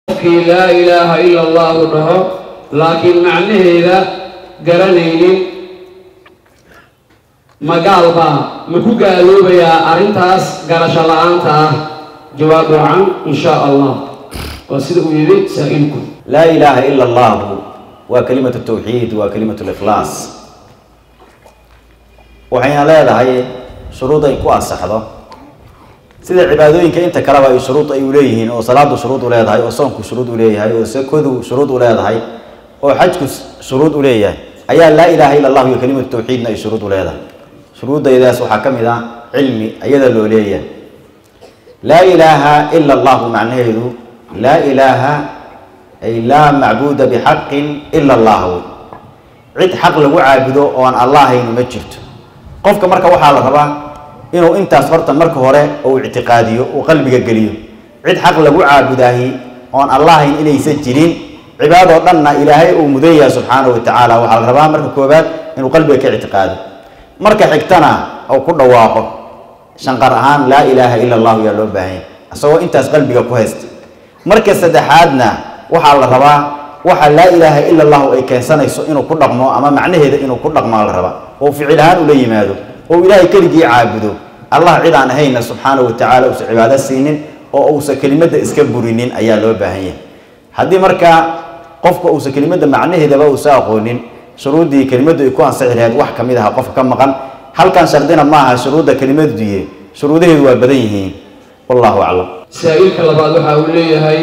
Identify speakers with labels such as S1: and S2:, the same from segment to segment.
S1: qofkii laa ilaaha ila allahu dhaho laakiin macnaheeda garanaynin magaalbaa ma ku gaaloobayaa arrintaas garasho la-aanta ah jawaab wacan in shaa allah waa sida uu yidhi saa-ilku
S2: laa ilaaha ila allahu waa kelimatu tawxiid waa kelimatu likhlaas waxayna leedahay shuruud ay ku ansaxdo sida cibaadooyinka inta kaleba ay shuruud ay uleeyihiin oo salaadu shuruud u leedahay oo soonku shuruud u leeyahay oo sakadu shuruud u leedahay oo xajku shuruud u leeyahay ayaa laa ilaaha ila allahu iyo kelimatu tawxiidna ay shuruud u leedahay shuruuddaydaas waxaa ka mid ah cilmi ayada loo leeyahay laa ilaaha ila allahu macnaheedu laa ilaaha ay laa macbuuda bixaqin ila allah wey cid xaq lagu caabudo oo aan allahaynu ma jirto qofka marka waxaa la rabaa inuu intaas horta marka hore uu ictiqaadiyo uu qalbiga geliyo cid xaq lagu caabudaahi oon allahayn inaysan jirin cibaadoo dhanna ilaahay uu mudan yahay subxaanahu wa tacaala waxaa la rabaa marka koobaad inuu qalbiga ka ictiqaado marka xigtana uu ku dhawaaqo shanqar ahaan laa ilaaha ila allahu yaa loo baahanya isagoo intaas qalbiga ku haysta marka saddexaadna waxaa la rabaa waxa laa ilaaha ila allahu ay keensanayso inuu ku dhaqmo ama macnaheeda inuu ku dhaqmaa la rabaa oo ficil ahaan ula yimaado oo ilaahay keligii caabudo allah cid aan ahayna subxaanahu wa tacaala uusan cibaado siinin oo uusan kelimadda iska burinin ayaa loo baahan yahay haddii markaa qofka uusan kelimadda macnaheedaba uusa aqoonin shuruuddii kelimaddu ay ku ansixi lahayd wax ka mid aha qofka ka maqan halkan shardina maaha shuruudda kelimaduye shuruudaheedu waa badan yihiin wallahu aclam
S1: saa-iilka labaad waxa uu leeyahay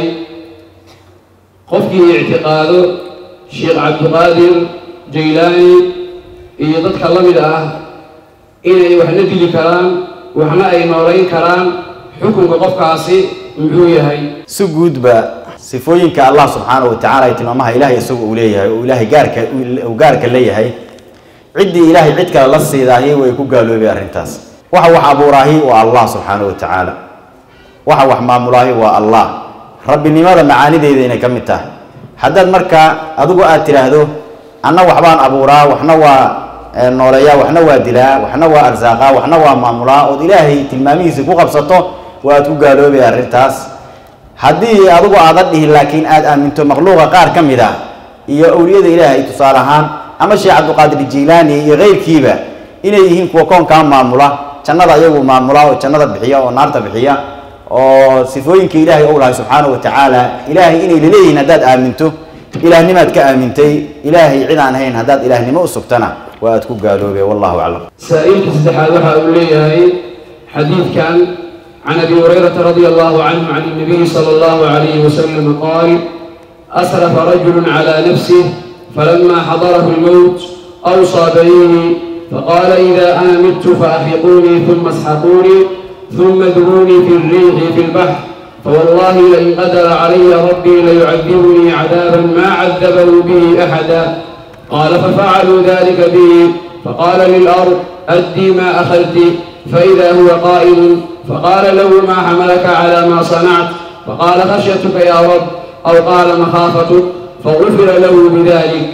S1: qofkii ictiqaado sheekh cabdiqaadir jaylaani iyo dadka la mid ah inay waxna dili karaan waxna ay noolayn karaan xukunka qofkaasi muxuu yahay
S2: si guudba sifooyinka allah subxaanahu wa tacala ay tilmaamaha ilaahay isagu uu leeyahay oo ilaahay gaarka uu gaarka leeyahay ciddii ilaahay cid kale la siidaahi way ku gaaloobay arrintaas waxa wax abuuraahi waa allah subxaanahu wa tacaala waxa wax maamulaahi waa allah rabbinimada macaanideeda inay ka mid tahay haddaad markaa adigu aad tidhaahdo anna waxbaan abuuraa waxna waa nooleeyaa waxna waa dilaa waxna waa arsaaqaa waxna waa maamulaa ood ilaahay tilmaamihiisa ku qabsato waad ku gaaloobay arrintaas haddii adigu aadan dhihin laakiin aad aaminto makhluuqa qaar ka mid ah iyo awliyada ilaahay tusaale ahaan ama sheekh cabdiqaadir jiilaani iyo keyrkiiba inay yihiin kuwa koonkaa maamula jannada iyagu maamula oo jannada bixiya oo naarta bixiya oo sifooyinka ilaahay ou lahay subxaanahu wa tacaala ilaahay inay laleeyihiin haddaad aaminto ilaahnimaad ka aamintay ilaahay cid aan ahayn haddaad ilaahnimo u sugtana waa aad ku gaaloobay wallahu aclam
S1: saa-iilka saddexaad waxa uu leeyahay xadiidkan can abi hurayrata radia allahu canhu can الnabiyi salى allahu alayhi wasalam qaal asrafa rajulu calى nafsih falama xadarahu اlmowt awصى banihi faqala ida ana midtu faaxiqunii ثuma asxaquunii ثuma durunii fi الriixi fi اlbaxr فوالله لئن قدر علي ربي ليعذبني عذابا ما عذبه به أحدا قال ففعلوا ذلك به فقال للأرض أدي ما أخذت فإذا هو قائم فقال له ما حملك على ما صنعت فقال خشيتك يا رب أو قال مخافتك فغفر له بذلك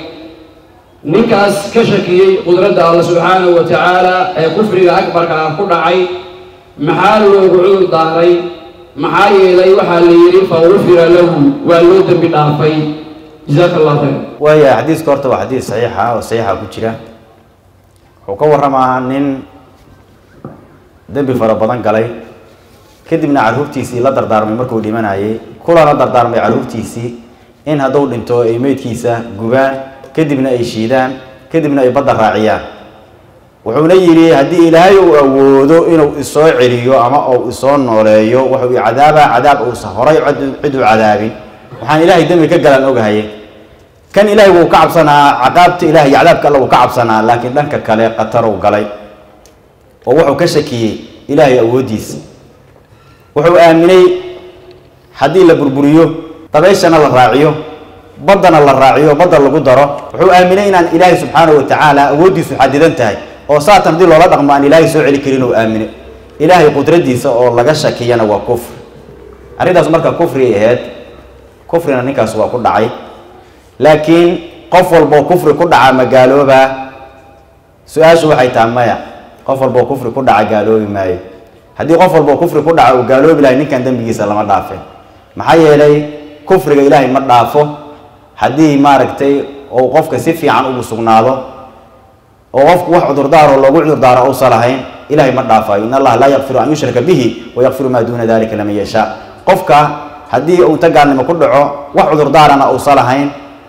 S1: ninkaas ka shakiyey qudradda alla subxaanahu wa tacaala ee kufriga akbarka ku dhacay maxaa loogu cudur daaray maxaa yeelay waxaa la yidhi fagufira lahu waa loo dembi dhaafay jasaaka allah khayr
S2: waaya xadiiska horta waa xadiis saxiixa oo saxiixa ku jira wuxuu ka warramaa nin dembi fara badan galay kadibna carruurtiisii la dardaarmay markuu dhimanayay kulana dardaarmay carruurtiisii in hadduu dhinto ay meydkiisa gubaan kadibna ay shiidaan kadibna ay badda raaciyaan wuxuuna yidhi haddii ilaahay uu awoodo inuu isoo celiyo ama uu isoo nooleeyo wuxuu cadaabaa cadaab uusa horay cid u cadaabin waxaan ilaahay dembi ka galan ogahaye kan ilaahay wuu ka cabsanaa caqaabta ilahay cadaabka alla wuu ka cabsanaa laakiin dhanka kale qataruu galay oo wuxuu ka shakiyey ilaahay awooddiisa wuxuu aaminay haddii la burburiyo dabayshana la raaciyo baddana la raaciyo badda lagu daro wuxuu aaminay inaan ilaahay subxaanahu wa tacaala awooddiisu xadidan tahay oo saatan haddii loola dhaqmo aan ilaahay soo celi karin oo aamine ilaahay qudradiisa oo laga shakiyana waa kufri arrintaas marka kufriay ahayd kufrina ninkaas waa ku dhacay laakiin qof walboo kufri ku dhaca ma gaaloobaa su-aashu waxay tahay maya qof walboo kufri ku dhaca gaaloobi maayo haddii qof walboo kufri ku dhaca uu gaaloobi lahay ninkan dembigiisa lama dhaafin maxaa yeelay kufriga ilaahay ma dhaafo haddii maaragtay ou qofka si fiican ugu sugnaado oo qofku wax cudurdaaro loogu cudurdaaro uusan lahayn ilahay ma dhaafayo in allaha laa yakfiru an yushraka bihi wayakfiru maa duuna dalika laman yashaa qofka haddii uu inta gaalnimo ku dhaco wax cudurdaarana uusan lahayn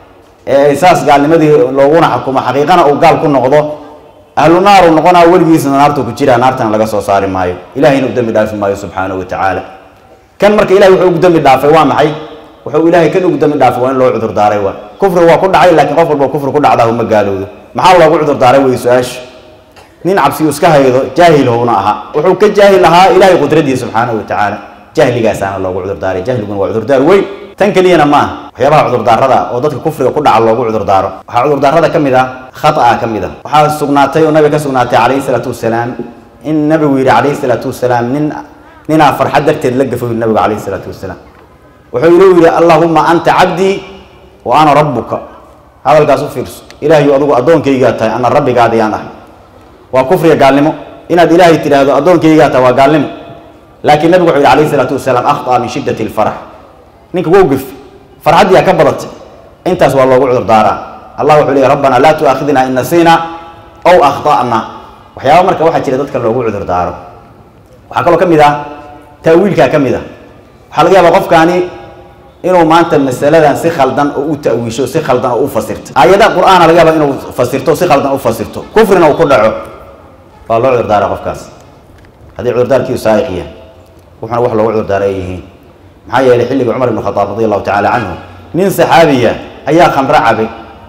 S2: ee saas gaalnimadii looguna xukumo xaqiiqana uu gaal ku noqdo ahlu naar uu noqonaa weligiisna naartu ku jiraa naartana laga soo saari maayo ilahayna u dembi dhaafi maayo subxaanahu wa tacaala kan marka ilahay wuxuu ugu dembi dhaafay waa maxay wuxuu ilaahay kan ugu dembi dhaafay waa in loo cudurdaaray waa kufri waa ku dhacay laakiin qof walba kufri ku dhacdaa uma gaalowdo maxaa loogu cudurdaaray wey su-aashu nin cabsiyu iska haydo jaahil howna aha wuxuu ka jaahil ahaa ilahay qudradiisa subxaanahu wa tacaala jahligaasaana loogu cudurdaaray jahliguna waa cudurdaar weyn tan keliyana maaha waxyaabaha cudurdaarada oo dadka kufriga ku dhaca loogu cudurdaaro waxaa cudurdaarada ka mid ah khata ka mid a waxaa sugnaatay oo nabiga ka sugnaatay calayhi salaatu wasalaam in nabigu yidhi calayhi salaatu wasalaam nin ninaa farxad darteed la gafo yidhi nabigu calayhi salaatu wasalaam wuxuu inuu yidhi allahuma anta cabdii wa ana rabbuka hadalkaas u fiirso ilaahayu adigu addoonkaygaa tahay ana rabbigaadiyaan ah waa kufriga gaalnimo inaad ilaahay tidhaahdo addoonkaygaa tahay waa gaalnimo laakiin nabigu wuxuu yidhi calayhi salaatu wasalaam akhطأ min shiddati اlfarax ninka wow gef farxaddiyaa ka badatay intaas waa loogu cudurdaaraa allah wuxuu leeyay rabbana laa tu'aakhidna in nasiina ow akhta'na waxyaaba marka waxaa jira dadka loogu cudurdaaro waxaa kaloo ka mid ah ta'wiilkaa ka mid ah waxaa laga yaabaa qofkaani inuu maanta masaladan si khaldan oo u ta'wiisho si khaldan oo u fasirto aayada qur'aana laga yaaba inuu fasirto si khaldan u fasirto kufrina uu ku dhaco waa loo cudurdaara qofkaas haddii cudurdaarkiisu saa'iq yahay wuxuna wax loogu cudurdaara ay yihiin maxaa yeelay xilligii cumar ibn khadaab radi allahu tacaala canhu nin saxaabiya ayaa khamro cabay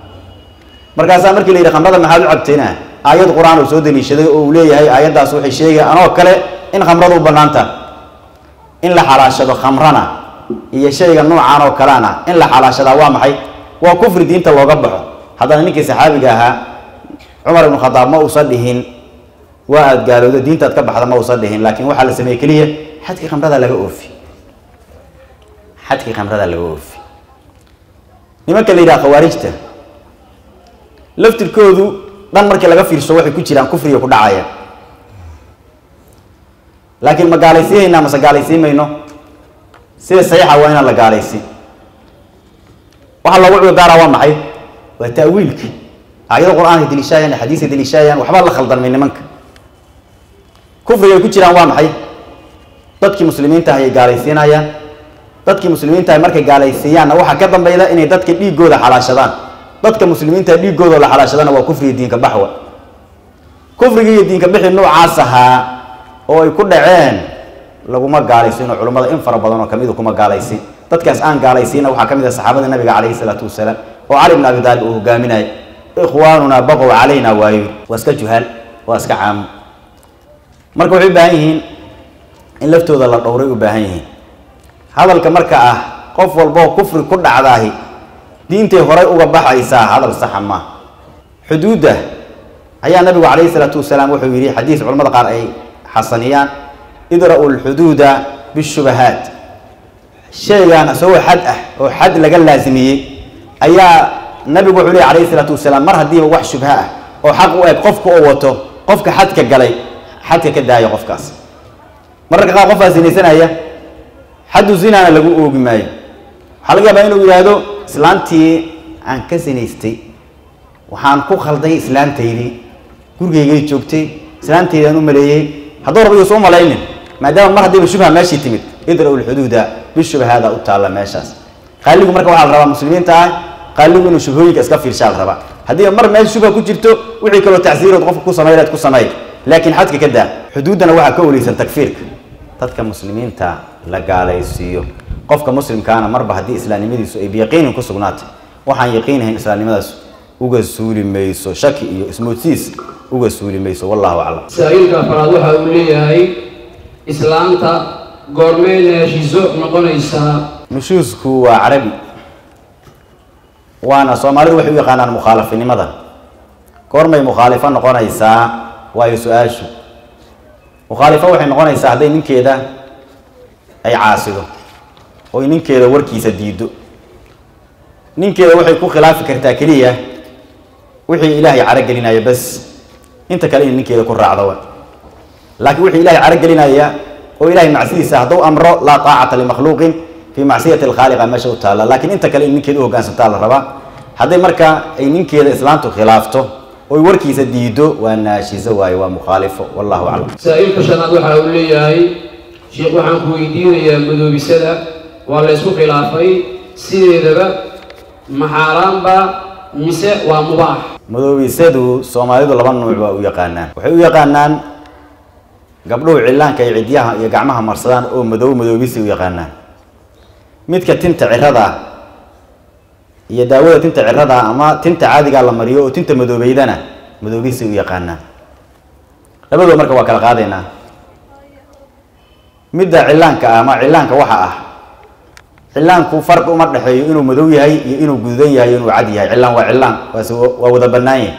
S2: markaasaa markii la yidhi khamrada maxaad u cabtayna aayad qur-aan uu soo daliishaday oo uu leeyahay aayaddaas waxay sheegaya anoo kale in khamradu u bannaanta in la xalaashado khamrana iyo shayga noocaan oo kalena in la xalaashadaa waa maxay waa kufri diinta looga baxo haddana ninkii saxaabiga ahaa cumar ibnu khadaab ma uusan dhihin waa aad gaalowda diintaad ka baxda ma uusan dhihin laakiin waxaa la sameeyey keliya xadkii khamrada laga oofi xadkii khamrada laga oofi nimanka la yidhaha khawaarijta laftirkoodu dhan markii laga fiirso waxay ku jiraan kufriga ku dhacaya laakiin ma gaalaysiinaynaa mase gaalaysiin mayno sida saxiixa waa inaan la gaalaysiin waxaa loogu cudurdaaraa waa maxay waa ta'wiilka aayado qur-aanka deliishaayaan xadiiska deliishaayaan waxbaa la khaldanmay nimanka kufriga ay ku jiraan waa maxay dadkii muslimiinta ayay gaalaysiinayaan dadkii muslimiinta markay gaalaysiiyaanna waxaa ka dambayda inay dadka dhiigooda xalaashadaan dadka muslimiinta dhiigooda la xalaashadana waa kufriga diinka baxwa kufriga iyo diinka bixi noocaas ahaa oo ay ku dhaceen laguma gaalaysiino culummada in fara badan oo kamidu kuma gaalaysiin dadkaas aan gaalaysiina waxaa ka mid ah saxaabada nabiga calayhi salaatu wasalaam oo cali bn abi taalib uu hogaaminaya ikhwaanunaa baqow calayna waayo waa iska juhaal waa iska caamo marka waxay u baahan yihiin in laftooda la dhowray u baahan yihiin hadalka marka ah qof walboo kufri ku dhacdaahi diintay horay uga baxaysaa hadal saxa maaha xuduudda ayaa nabigu calayhi salaatu wasalaam wuxuu yidhi xadiis culamada qaar ay xasaniyaan idra'u lxuduuda bishubahaat shaygan isagoo xad ah oo xad laga laasimiyey ayaa nabigu wuxuu leey calayhi salaatu wasalaam mar haddiiba wax shubha ah oo xaq u eg qofka oo wato qofka xadka galay xadka ka daaya qofkaas mararka qaar qofaa sinaysanaya xaddu zinaana lagu oogi maayo waxaa laga yaabaa inuu yidhaahdo islaantii aan ka sinaystay waxaan ku khalday islaantaydii gurigaygay joogtay islaantaydaan u maleeyey hadduu raba yuusa u malaynin maadaama mar haddiiba shubha meeshii timid idra-u lxuduuda bishubhaada u taalla meeshaas qaaligu marka waxaa la rabaa muslimiinta ah qaaligu inuu shubhooyinka iska fiirshaa la rabaa haddiiba mar meel shubha ku jirto wixii kaloo tacsiirood qofka ku samayleed ku samay laakiin xadka ka daa xuduuddana waxaa ka oleysan takfiirka dadka muslimiinta la gaalaysiiyo qofka muslimkaana marba haddii islaamnimadiisu ay biyaqiinin ku sugnaatay waxaan yaqiinahayn islaamnimadaas uga suuli mayso shaki iyo ismoodsiis uga suuli mayso wallahu aclam
S1: saa-iilka afraad waxa uu leeyahay islaanta goormee neeshiso noqonaysaa
S2: nushuusku waa carabi waana soomaalidu waxay u yaqaanaan mukhaalafinimada goormay mukhaalifo noqonaysaa waayo su-aashu mukhaalifo waxay noqonaysaa hadday ninkeeda ay caasido oy ninkeeda warkiisa diido ninkeeda waxay ku khilaafi kartaa keliya wixii ilaahay carogelinaya bas inta kale in ninkeeda ku raacdo wa laakiin wixii ilahay carogelinaya oo ilahay macsidiisa hadduu amro laa taacata limakhluuqin fii macsiyati alkhaaliqa meesha u taalla laakiin inta kale in ninkeeda u hoggaansantaa la rabaa hadday marka ay ninkeeda islaantu khilaafto oy warkiisa diido waa naashiso waaye waa mukhaalifo wallahu aclam
S1: saa-iilka shanaad waxa uu leeyahay sheekh waxaan ku weydiinayaa madoobisada waa la ysku khilaafay sideedaba ma xaaraanba mise waa mubaax
S2: madoobisadu soomaalidu laba nuuc waa u yaqaanaan waxay u yaqaanaan gabdhuhu cillaanka iyo cidyaha iyo gacmaha marsadaan oo madow madoobisi u yaqaanaan midka tinta cirada iyo daawada tinta cirada ama tinta caadigaa la mariyo oo tinta madoobeydana madoobisi u yaqaanaan labadoo marka waa kala qaadaynaa midda cillaanka ah ama cillaanka waxa ah cillaanku farqi uma dhexeeyo inuu madow yahay iyo inuu gududan yahay inuu cad yahay cillaan waa cillaan waase waa wada bannaan yahay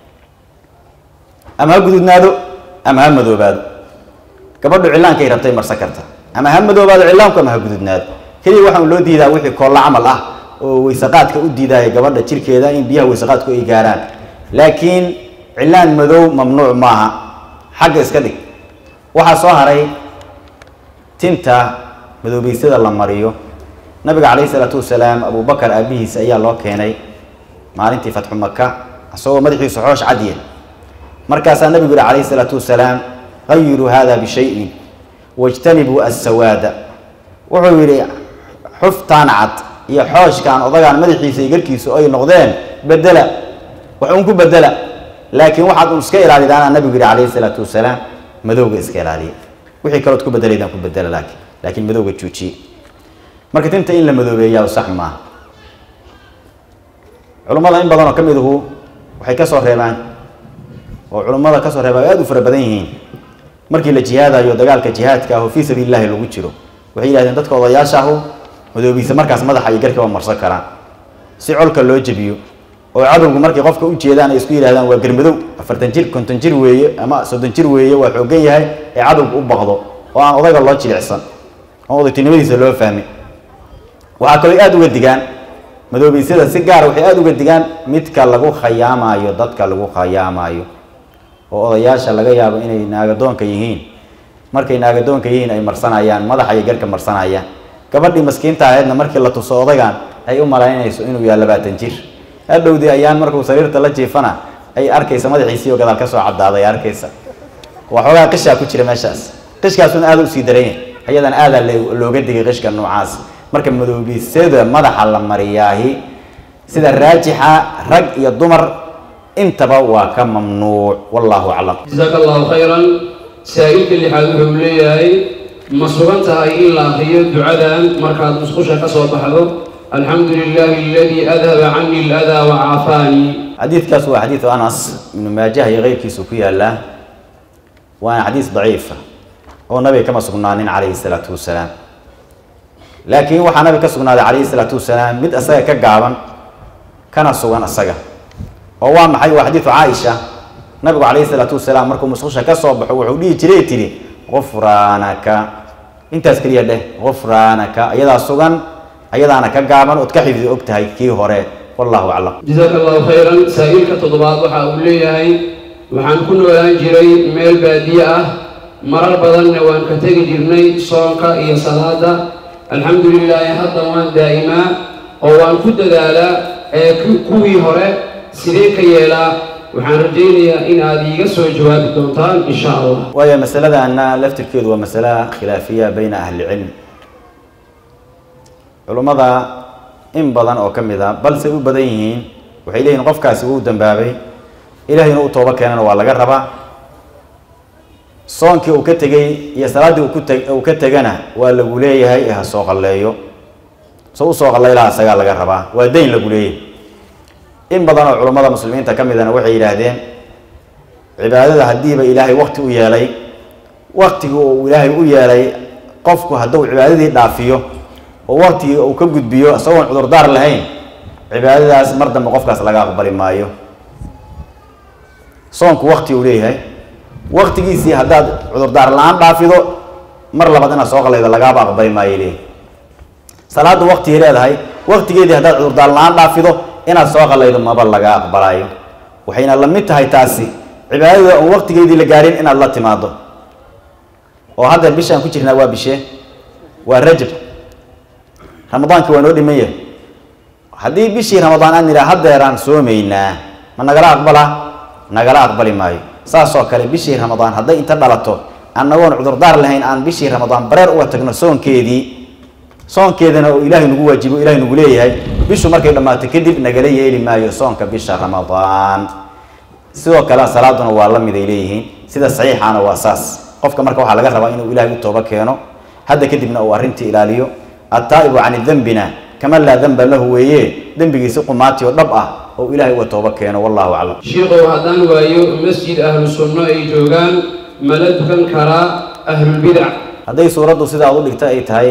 S2: ama ha gududnaado ama ha madoobaado gabadhu cillaankay rabtay marsan karta ama ha madoobaado cillaanku ama ha gududnaado keliya waxaan loo diidaa wixii koolla camal ah oo weysaqaadka u diidaaya gabadha jirkeeda in biyaha weysaqaadku ay gaaraan laakiin cillaan madow mamnuuc maaha xagga iska dhig waxaa soo haray tinta madoobeysada la mariyo nabiga calayhi salaatu wasalaam abubakar aabihiisa ayaa loo keenay maalintii fatxu maka isagoo madaxiisu xoosh cadye markaasaa nabigu yihi calayhi salaatu wasalaam hayiruu hada bishayin wajtanibuu assawaada wuxuu yidhi xuftaan cad iyo xooshkaan odagaan madaxiisa iyo garkiisu ay noqdeen bedela wax uun ku bedela laakiin waxaad un iska ilaalidaana nabigu yihi calayhi salaatu wasalaam madowga iska ilaaliya wixii kalood ku bedelaydaan ku bedela laakiin laakiin madowga juujiye marka tinta in la madoobeeyaa sax maaha culummada in badan oo ka miduhu waxay ka soo reebaan oo culummada kasoo reebaan aada u fara badan yihiin markii la jihaadayo dagaalka jihaadka ah oo fii sabiili llahi lagu jiro waxay yidhahdeen dadka odayaasha ahu madoobiisa markaas madaxa iyo garkaba marsan karaan si colka loo jebiyo oo cadowgu markay qofka u jeedaan ay isku yidhahdaan waa garmadow afartan jir konton jir weeye ama soddon jir weeye waa xoogan yahay ee cadowgu u baqdo oo aan odayga loo jilicsan oo odaytinimadiisa loo fahmin waxaa kaloo aada uga digaan madoobisyada si gaara waxay aada uga digaan midka lagu khayaamaayo dadka lagu khayaamaayo oo odayaasha laga yaabo inay naagadoonka yihiin markay naagadoonka yihiin ay marsanayaan madaxa iyo garka marsanayaan gabadhii maskiinta ahaydna markii la tuso odagaan ay u malaynayso inuu yahay labaatan jir hadhowdii ayaan markuu sariirta la jiifana ay arkaysa madaxiisii oo gadaal ka soo cadaaday arkaysa waxoogaa qishaa ku jira meeshaas qishkaasuna aada usii daranya ayadan aadaa looga digay qishka noocaas marka madoobisada madaxa la mariyaahi sida raajixa rag iyo dumar intaba waa ka mamnuuc wallahu aclam
S1: jasaaka allahu khayran saa-iilka lixaad wuxuu leeyahay ma sugan tahay in la akriyo ducadan markaad musqusha ka soo baxdo alxamdu lilahi aladii adhaba cani aladaa wa caafaanii
S2: xadiidkaas waa xadiidu anas ibnu maajaha iyo keyrkiisu ku yaallaa waana xadiis daciifa oo nabiga kama sugnaanin calayhi salaatu wasalaam laakiin waxaa nabiga ka sugnaaday calayhi salaatu wasalaam mid isaga ka gaaban kana sugan isaga oo waa maxay waa xadiidu caaisha nabigu calayhi salaatu wasalaam markuu musqusha ka soo baxo wuxuu dhihi jiray tidhi gufraanaka intaas keliya dheh gufraanaka ayadaa sugan ayadaana ka gaaban ood ka xifdi og tahay kii hore wallahu aclam
S1: jasaaka allahu khayran saa-iilka toddobaad waxa uu leeyahay waxaan ku noolaan jiray meel baadiye ah marar badanna waan ka tegi jirnay soonka iyo salaada alxamdu lilaahi hadda waan daa'imaa oo waan ku dadaalaa ee kuwii hore sidee ka yeelaa waxaan rajaynayaa in aad iiga soo jawaabi doontaan insha allah
S2: waayo masaladaana laftirkeedu waa masala khilaafiya bayna ahli cilm culummada in badan oo ka mid a balse u badan yihiin waxay leeyihin qofkaasi wuu dambaabay ilaahayna u toobo keenana waa laga rabaa soonkii uu ka tegey iyo salaaddii uu kute uu ka tegana waa lagu leeyahay ee ha soo qalleeyo so usoo qallaylaha isagaa laga rabaa waa dayn lagu leeyahay in badan oo culummada muslimiinta ka midana waxay yidhaahdeen cibaadada haddiiba ilaahay wakti u yeelay waktigii uu ilaahay u yeelay qofku hadduu cibaadadii dhaafiyo oo waktigii uu ka gudbiyo isagoon cudurdaar lahayn cibaadadaas mar dambe qofkaas laga aqbali maayo soonku wakti uu leeyahay waktigiisii haddaad cudurdaar la-aan dhaafido mar labaad inaad soo qalaydo lagaaba aqbali maayo leeyahay salaadda waktigay leedahay waktigeedii haddaad cudurdaar la-aan dhaafido inaad soo qalaydo maba laga aqbalaayo waxayna la mid tahay taasi cibaadada oon waktigeedii la gaarin inaad la timaado oo haddeer bishaan ku jirnaa waa bishee waa rajab ramadaankii waa noo dhiman yahay haddii bishii ramadaan aan nidhaa haddeeraan soomaynaa ma nagala aqbala nagala aqbali maayo saasoo kale bishii ramadaan hadday inta dhalato annagoon cudurdaar lahayn aan bishii ramadaan bareer uga tagno soonkeedii soonkeedana oo ilaahay nagu waajibo ilahay nagu leeyahay bishu markay dhammaato kadib nagala yeeli maayo soonka bisha ramadaan sidoo kale salaaduna waa la mid ay leeyihiin sida saxiixaana waa saas qofka marka waxaa laga rabaa inuu ilaahay u tooba keeno hadda kadibna uu arrintii ilaaliyo attaa'ibu cani dembina kama laa demba lahu weeye dembigiisi qumaati oo dhab ah oo ilaahay uga tooba keeno wallahu aclam
S1: shiikow haddaan waayo masjid ahlu sunno ay joogaan mala dukan karaa ahlulbidac
S2: hadday suuraddu sidaa u dhigta ay tahay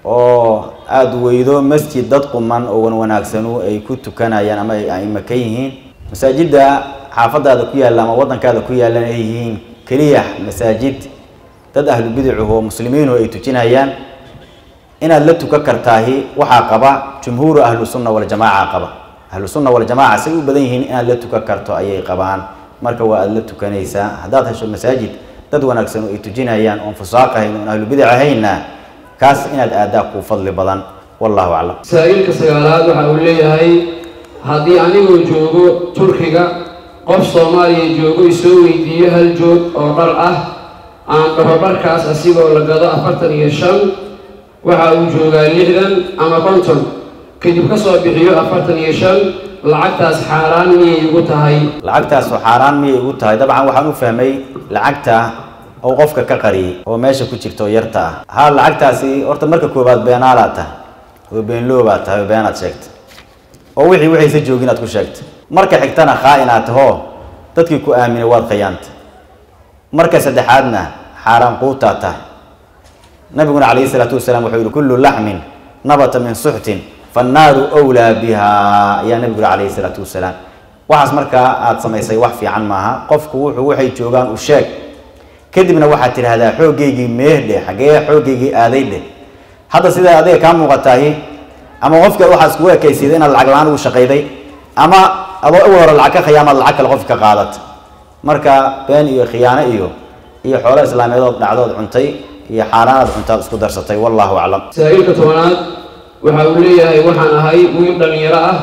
S2: oo aada weydo masjid dad quman oo wan wanaagsanu ay ku tukanayaan ama ay aimo ka yihiin masaajidda xaafadaada ku yaalla ama waddankaada ku yaallan ay yihiin keliya masaajid dad ahlu bidacuhu oo muslimiinu ay tujinayaan inaad la tukan kartaahi waxaa qaba jumhuuru ahlu sunna waljamaaca qaba ahlu sunna waljamaaca say u badan yihiin inaad la tukan karto ayay qabaan marka waa aada la tukanaysaa haddaad hesho masaajid dad wanaagsan oo ay tujinayaan oon fusaaq ahayn oon ahlu bidac ahaynna kaas inaad aadaa kuu fadli badan wallahu aclam
S1: saa-iilka sagaalaad waxa uu leeyahay haddii anigoo joogo turkiga qof soomaaliya joogo isoo weydiiyo hal joog oo dhar ah aan dhaho dharkaas asigoo la gado afartan iyo shan waxa uu joogaa lixdan ama konton kadib ka soo bixiyo afartan iyo shan lacagtaas xaaraan miyay igu tahay
S2: lacagtaas oo xaaraan miyay igu tahay dabcan waxaan u fahmay lacagta oo qofka ka qariyay oo meesha ku jirta oo yarta ah ha lacagtaasi horta marka koobaad beenaalaad tahay oo beenloobaad tahay oo beenaad sheegtay oo wixii waxaysa joogin aad ku sheegtay marka xigtana khaa-inaad tahoo dadkii ku aaminay waad khayaantay marka saddexaadna xaaraan quutaad tahay nabiguna calayhi salaatu wasalaam wuxuu yihi kullu laxmin nabata min suxtin fannaaru wlaa biha ayaa nabigu yihi calayhi salaatu wasalaam waxaas markaa aada samaysay wax fiican maaha qofku wuxuu waxay joogaan u sheeg kadibna waxaad tidhaahdaa xooggaygii meehdhe xaggee xooggaygii aaday dheh hadda sidaa adiga kaa muuqataahi ama qofka waxaa iskugu ekaysiida inaad lacag la-aan ugu shaqayday ama adoo awal hore lacag ka khiyaamaad lacag kale qofka ka qaadata marka been iyo khiyaano iyo iyo xoolo islaameedood dhacdood cuntay iyo xaaraanaad cuntaad isku darsatay wallahu aclam
S1: saa-iilka tobanaad waxa uu leeyahay waxaan ahay wiil dhallinyaro ah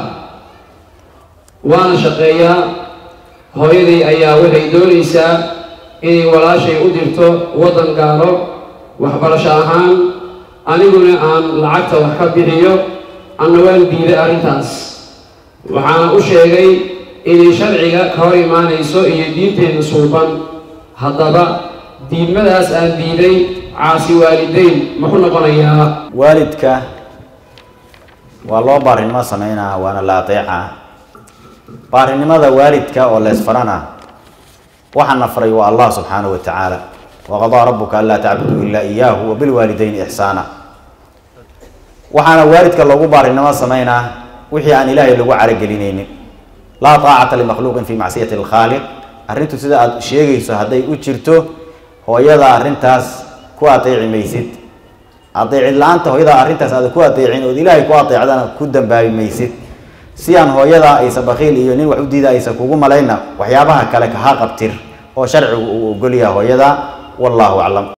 S1: waana shaqeeyaa hooyaday ayaa waxay doonaysaa inay walaashay u dirto waddan gaalo waxbarasho ahaan aniguna aan lacagta wax ka bixiyo anna waan diiday arrintaas waxaana u sheegay inay sharciga ka hor imaanayso iyo diinteenna suuban haddaba diidmadaas aan diiday caasi waalidayn ma ku noqonayaa
S2: waalidka waa loo baarinimo sameynaa waana la ateecaa baarinimada waalidka oo leesfarana waxaana faray waa allah subxaanahu wa tacaala waqadaa rabuka anlaa tacbuduu ilaa iyaahu wabilwaalidayni ixsaana waxaana waalidka loogu baarinimo sameynaa wixii aan ilaahay lagu caragelinaynin laa taacata limakhluuqin fi macsiyati alkhaaliq arrintu sida aada sheegayso hadday u jirto hooyada arrintaas ku adeeci maysid adeecid la-aanta hooyada arrintaas aada ku adeecin ood ilaahay ku adeecdana ku dambaabi maysid si aan hooyada aysa bakiil iyo nin wax u diida aysa kugu malayna waxyaabaha kale kaha qabtir oo sharcigu uu ogolyaha hooyada wallahu aclam